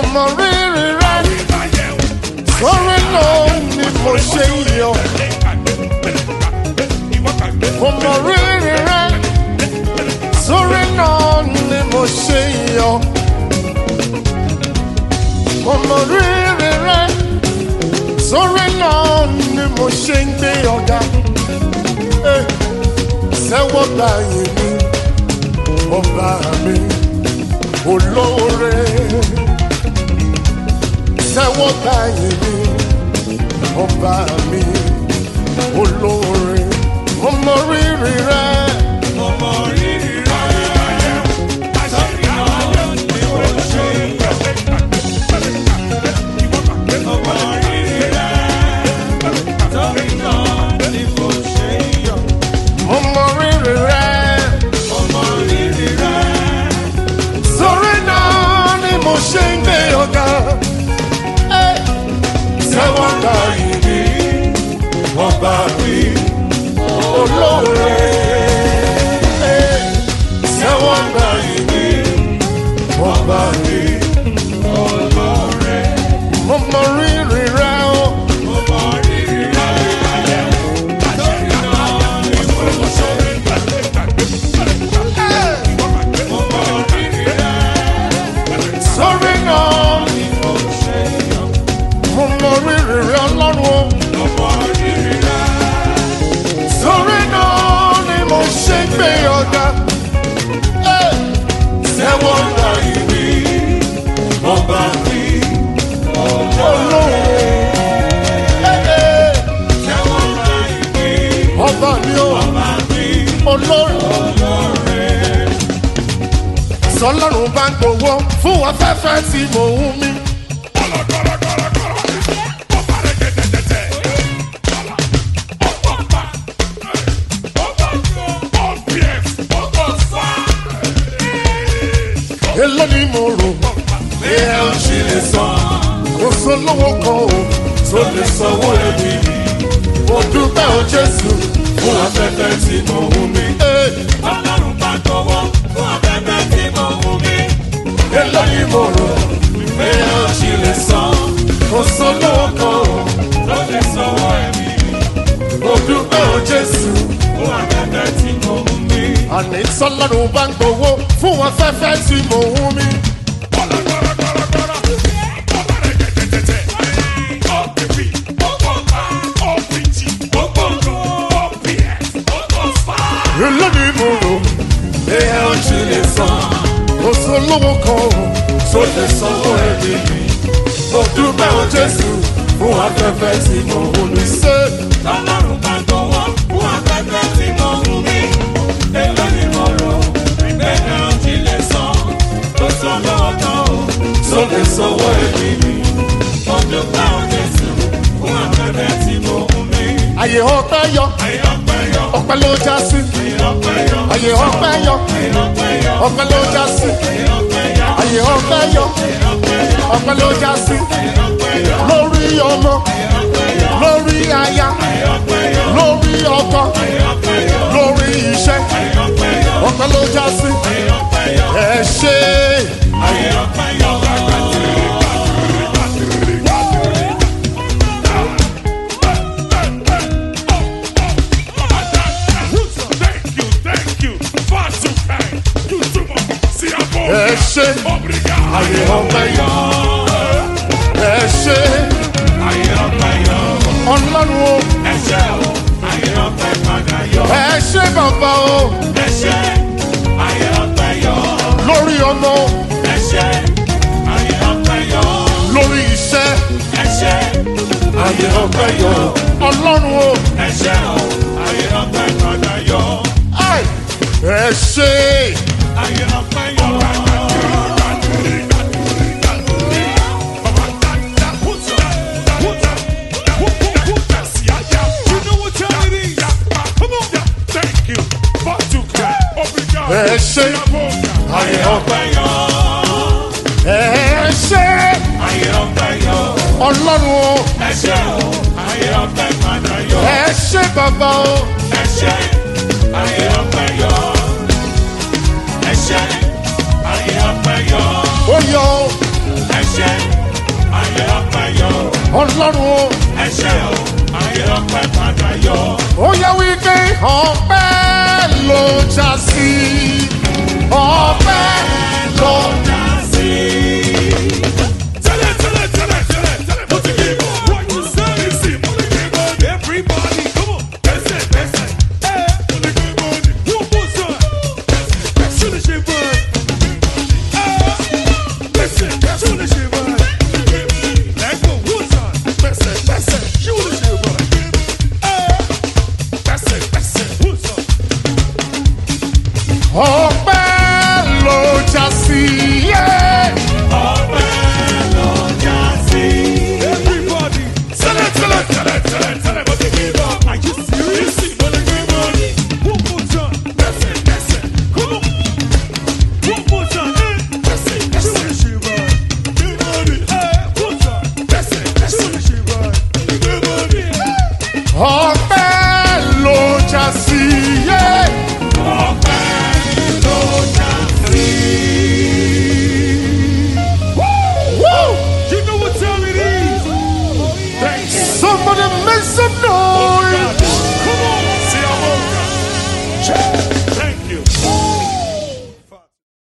mọ rírì rẹ sórí náà ni mo ṣe yọ mo mọ rírì rẹ sórí náà ni mo ṣe yọ mo mọ rírì rẹ sórí náà ni mo ṣe ń gbé ọ̀gá Eh, sẹ́wọ́ gbàyè mi ọba mi olóore sẹ́wọ́ gbàyè mi ọba mi olóore mo mọ rírì rẹ. mo mọ rírì rẹ. sórí náà ni mo ṣe ń gbé ọ̀gá. Eh, sẹ́wọ́ gbàyè mi ọba mi olóore. Eh, sẹ́wọ́ gbàyè mi ọba mi olóore. mo mọ rírì rẹ o. sórí náà mo mọ rírì rẹ ọlọ́run o. sórí náà ni mo ṣe ń gbé ọ̀gá. Eh, sẹ́wọ́ gbàyè mi ọba mi olóore. Eh, eh, ọba mi o olóore. sọlọ́run bá ń gbowó fún afẹ́fẹ́ tí mò ń mí. èló ni mo rò pé ẹ ò ṣe lè san kò sólówó kan o tó lè sanwó ẹbí mo dúpẹ́ o jésù fún afẹ́fẹ́ tí mo ń mí. èló ni mo rò pé ẹ ò ṣe lè san kò sólówó kan o mo dúpẹ́ o jésù. àní sọlọ́run bá ń gbowó fún afẹ́fẹ́ tí mo ń mí. èló ni mo rò pé ẹ ò ṣe lè san kò sólówó kan o tó lè sanwó ẹbí mi. mo dúpẹ́ o jésù fún afẹ́fẹ́ tí mo ń mí. ṣé tó lè sanwó ẹbí mi. àyè ọpẹ́ yọ ọpẹ́ ló já sí. àyè ọpẹ́ yọ ọpẹ́ ló já sí. àyè ọpẹ́ yọ ọpẹ́ ló já sí. lórí ọmọ lórí aya lórí ọkọ lórí iṣẹ́ ọpẹ́ ló já sí. ẹ ṣe ẹ ṣe àyè ọpẹ́ yọ ẹ ṣe ọlọ́run o ẹ ṣe bàbá o lórí ọmọ lórí iṣẹ́ àyè ọpẹ́ yọ ọlọ́run o ai, ẹ ṣe ẹ ṣe àyè ọpẹ́ ẹ ṣe ọlọ́run o ẹ ṣe bàbá o ó yọ o. ọlọ́run o. ẹ ṣé o ayé ọpẹ́ padà yọ. ó yẹ wípé ọpẹ́ ló já sí ọpẹ́ ló já sí. Tẹ́lẹ̀ tẹ́lẹ̀ tẹ́lẹ̀ tẹ́lẹ̀ tẹ́lẹ̀ mo ti kí bọ̀. Wọ́n ti sẹ́yìn sí mo lè kí bọ̀. Everybody come on. Bẹ́sẹ̀ bẹ́sẹ̀. Ẹ mo lè kí bọ̀ ni. Wọ́n bọ̀ sọ. Ṣé lè ṣe bọ̀? Ẹ bẹ́sẹ̀ ṣé lè ṣe bọ̀? Lẹ́gbọ̀n wọ́n sọ. Bẹ́sẹ̀ bẹ́sẹ̀ ṣé lè ṣe bọ̀? Ẹ bẹ́sẹ̀ bẹ́sẹ̀ wọ́n sọ. ọpẹ́ ló já sí. Everybody. Tẹ́lẹ̀ tẹ́lẹ̀ tẹ́lẹ̀ tẹ́lẹ̀ tẹ́lẹ̀ mo ti kí bọ̀. Are you serious? Mo lè kí bọ̀ ni. One more time. Bẹ́sẹ̀ bẹ́sẹ̀. Come on. One more time. Eh. Bẹ́sẹ̀ bẹ́sẹ̀. Ṣé o lè ṣe bọ̀? Kí bọ̀ ni. Eh. One time. Bẹ́sẹ̀ bẹ́sẹ̀. Ṣé o lè ṣe bọ̀? Kí bọ̀ ni. ọpẹ́ ló já sí. Woo! You know what time it is. Thanks. Somebody make some